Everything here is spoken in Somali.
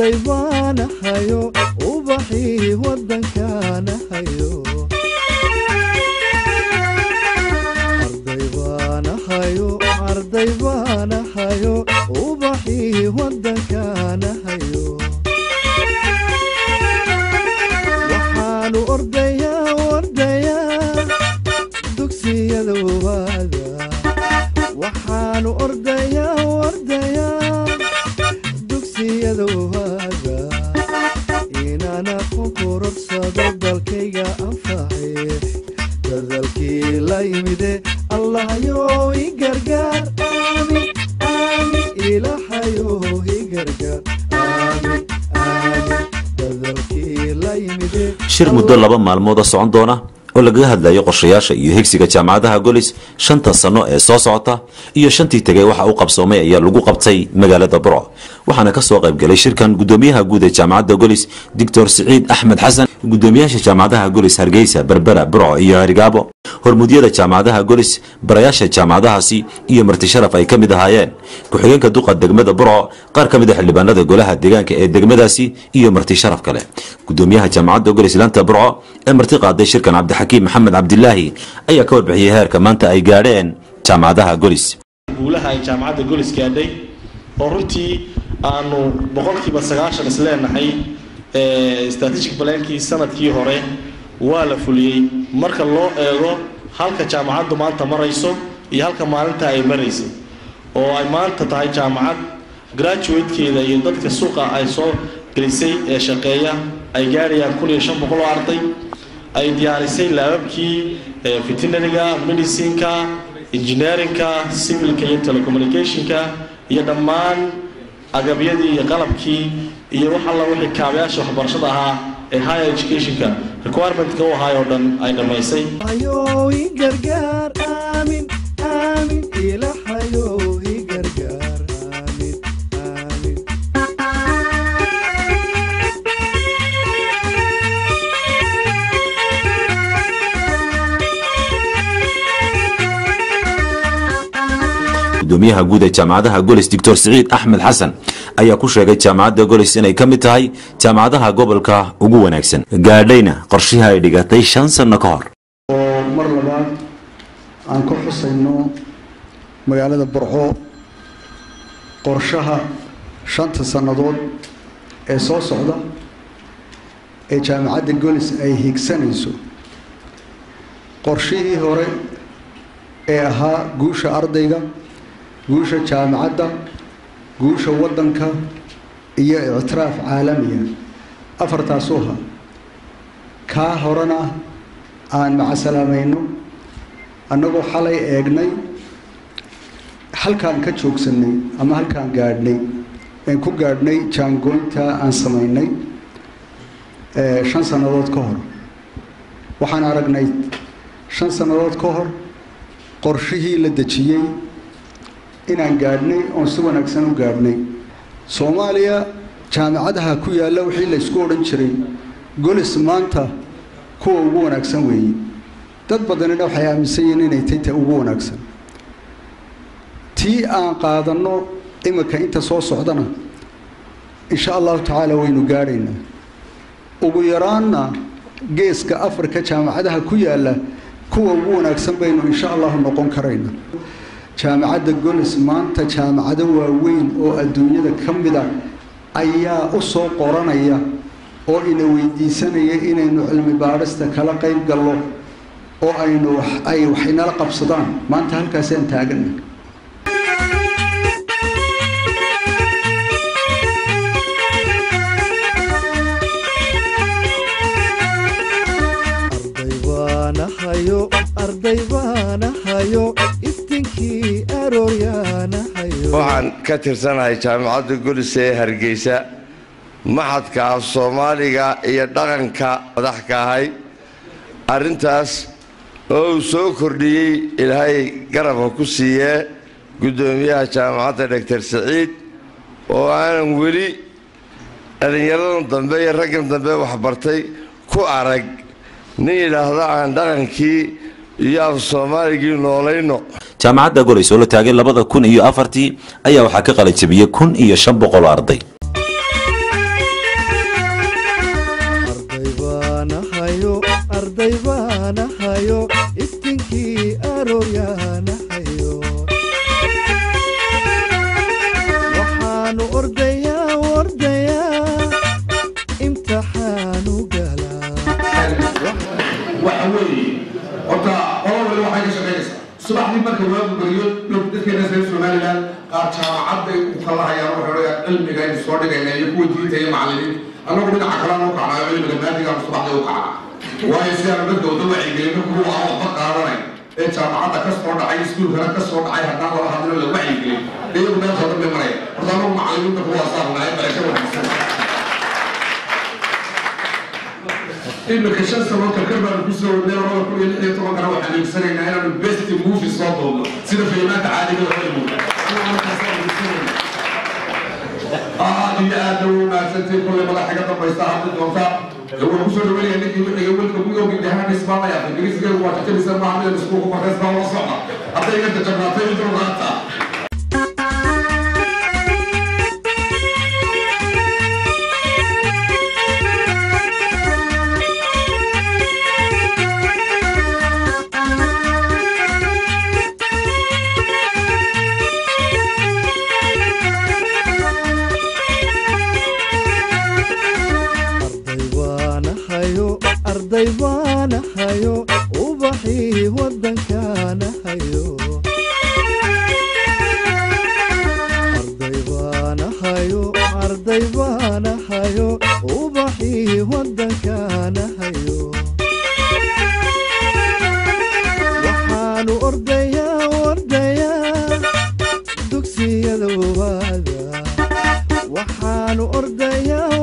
arday baanahayo ubaxii waddankaanahayo arday baanahayo arday baanahayo ubaxii waddankaanahayo waxaanu ordayaa ordayaa dugsiyada waada waxaanu ordayaa ordayaa dugsiyada waada inaan aqoon kororsado dalkayga anfaxay dadalkii la yimide allahyo i gargaar aamin aamin ilaahayo i gargaar aamin aamin dadalkii la yimide shir muddo laba maalmood oo socon doona oo lagaga hadlayo qorshayaasha iyo higsiga jaamacadaha golis shanta sano ee soo socota iyo shantii tegay waxa uu qabsoomay ayaa lagu qabtay magaalada burco waxaana ka soo qaybgalay shirkan gudoomiyaha guud ee jaamacadda golis doctor siciid axmed xasan gudoomiyaasha jaamacadaha golis hargeysa berbera burco iyo herigaabo hormuudyada jaamacadaha golis barayaasha jaamacadahaasi iyo marti sharaf ay ka mid ahaayeen ku-xigeenka duqa degmada burco qaar ka mid a xildhibaanada golaha deegaanka ee degmadaasi iyo marti sharaf kale gudoomiyaha jaamacadda golis laanta burco ee marti qaaday shirkan cabdixakiim maxamed cabdilaahi ayaa ka warbixiyey heerka maanta ay gaadheen jaamacadaha golis guulaha ay jaamacadda golis gaadhay oo runtii aanu boqolkiiba sagaashan isleenahay strategic balaankii sanadkii hore waa la fuliyey marka loo eego halka jaamacaddu maanta marayso iyo halka maalinta ay maraysay oo ay maanta tahay jaamacad graduatekeeda iyo dadka suuqa ay soo gelisay ee shaqeeya ay gaadhayaan kun iyo shan boqol oo arday ay diyaarisay laababkii veterinariga medicineka engineerinka civilka iyo telecommunicationka iyo dhammaan agabyadii iyo qalabkii iyo wax alla wixii kaabayaasha waxbarashada ahaa ee higher educationka requirementka u ahaay oo dhan ay dhammaysay ayo i gargaar aamin aamin ilaahayo i gargaar aamin aamin gudoomiyaha guud ee jaamacadaha golis doctor siciid axmed xasan ayaa ku sheegay jaamacadda golis inay ka mid tahay jaamacadaha gobolka ugu wanaagsan gaadhayna qorshihii ay dhigatay shan sanno ka hor oo mar labaad aan ka xusayno magaalada burco qorshaha shanta sannadood ee soo socda ee jaamacadda golis ay higsanayso qorshihii hore ee ahaa guusha ardayga guusha jaamacadda guusha waddanka iyo ictiraaf caalamiya afartaasuu ahaa kaa horena aan macasalaamayno annagoo xalay eegnay halkaan ka joogsanay ama halkaan gaadhnay aan ku gaadhnay jaangoynta aan samaynay shan sannadood ka hor waxaan aragnay shan sannadood ka hor qorshihii la dejiyey inaan gaadhnay oon si wanaagsan u gaadhnay soomaaliya jaamacadaha ku yaalla wixii la ysku odhan jiray golis maanta kuwa ugu wanaagsan weeye dad badanina waxay aaminsan yihiin inay tay ta ugu wanaagsan tii aan qaadanno imika inta soo socdana insha allahu tacaala waynu gaadhaynaa ugu yaraanna geeska afrika jaamacadaha ku yaalla kuwa ugu wanaagsan baynu insha allahu noqon karayna jaamacadda golis maanta jaamacado waaweyn oo adduunyada ka mida ayaa u soo qoranaya oo ina weydiisanaya inaynu cilmi baadhista kala qayb gallo oo aynu ay wax inala qabsadaan maanta halkaasaan taagana arday baanahayo arday baanahayo iftinkii arooryaanahayo waxaan ka tirsanahay jaamacadda golis ee hargeysa maxadka af soomaaliga iyo dhaqanka madax ka ahay arrintaas oo uu soo kordhiyey ilaahay garabka ku siiyee guddoomiyaha jaamacadda doctor siciid oo aanan weli dhallinyaradan dambe iyo raggan dambe waxbartay ku arag nin yidhaahdo aan dhaqankii iyo af soomaaligii noolayno jaamacadda golis oo la taagay labada kun iyo afartii ayaa waxaa ka qalajabiyey kun iyo shan boqol oo arday arooryaanahayo waxaanu ordayaa ordayaa imtixaanu galaa waxa weeye horta qolo waliba waxay ka shaqaynaysaa subaxdii marka waagu beriyo dadkeena reer somaliland qaar jaamacad bay u kala hayaan waxay odhayaan cilmiga aynu soo dhigayna iyo kuwa diinta iyo macallimiinta annagu dhinaca kalena u kacnaa cilmiga maadigaanu subaxdii u kacnaa waayo si aanu dadka wada wacyigelino kuwa aan waxba qaadanayn ee jaamacadda ka soo dhacay iskuulkana ka soo dhacay haddaan laba hadlino la wacyigelin iyagu meel soo dhanbay maraya horta annagu macallimiinta kuwaasaa nahay barasho wanaagsan imika shan sano karkar baanu kusoo wadnay labada kun iyo lix iyo tobankana waxaan iibsanaynaa inaanu best movie soo duubno sida filimaanta caadiga hollywood aad iyo aad u wanaagsantii kullay madax iga dambaysta hadli doonta waxaan kusoo dhaweynaya ninkii wixiga wilka mudoogi dhahaan ismaamaya ingiriiskeedu waa jajabisa maaha mida iskuulka markays baa la socda hadday iga jajabnaatay intuu qaata arday baanahayo arday baanahayo ubaxii waddankaanahayo arday baanahayo arday baanahayo ubaxii waddankaanahayo waxaanu ordayaa ordayaa dugsiyada waada waxaanu ordayaa